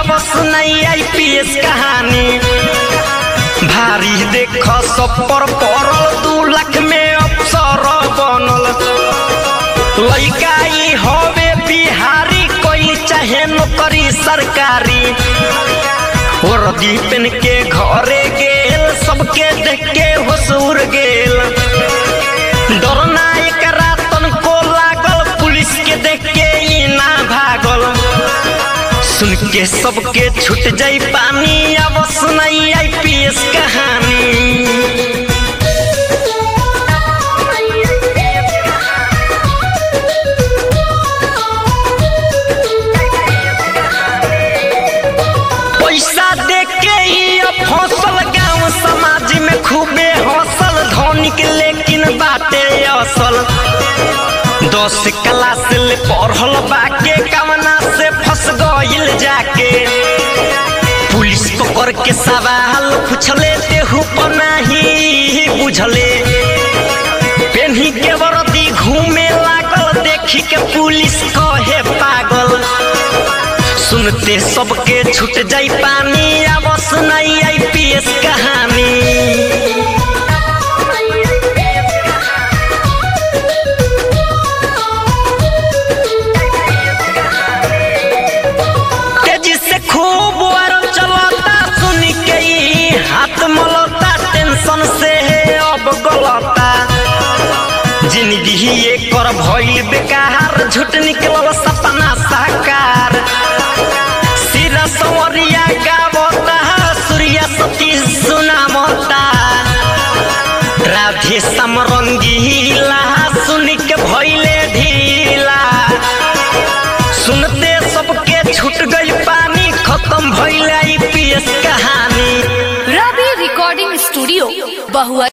अब सुनाई आईपीएस कहानी भारी देख सब पर पड़ल दू लाख में अफसर बनल लइका ई हवे बिहारी कोई चाहे नौकरी सरकारी वर्दी पेन के घरे गेल सबके देख के होसूर गेल डरना एकरा तनको लागल पुलिस के देख के ई ना भागल सुन के सबके छूट जाई पानी अब सुनाई आईपीएस कहानी पैसा दे के ही अब फसल गांव समाज में खूबे हौसल धनिक लेकिन बाटे असल दस क्लास ले पढ़ल बाके कवना से फंस गइल जाके पुलिस पकड़ के सवाल पूछले तेहू पर नहीं बुझले पेन्ही के वर्दी घूमे लागल देखी के पुलिस कहे पागल सुनते सबके छूट जाई पानी अब सुनाई आईपीएस कहानी तेजी से खूब वार चलता सुन के ई हाथ मलता टेंशन से अब गलता जिंदगी ही एकर भइल बेकार झूठ निकलल सपना साकार सिरा सवरिया गावता सूर्या सती सुनामता राधे सम रंगीला सुन के भइले ढीला सुनते सबके छूट गई पानी खत्म भइल आईपीएस कहानी रवि रिकॉर्डिंग स्टूडियो बहुआ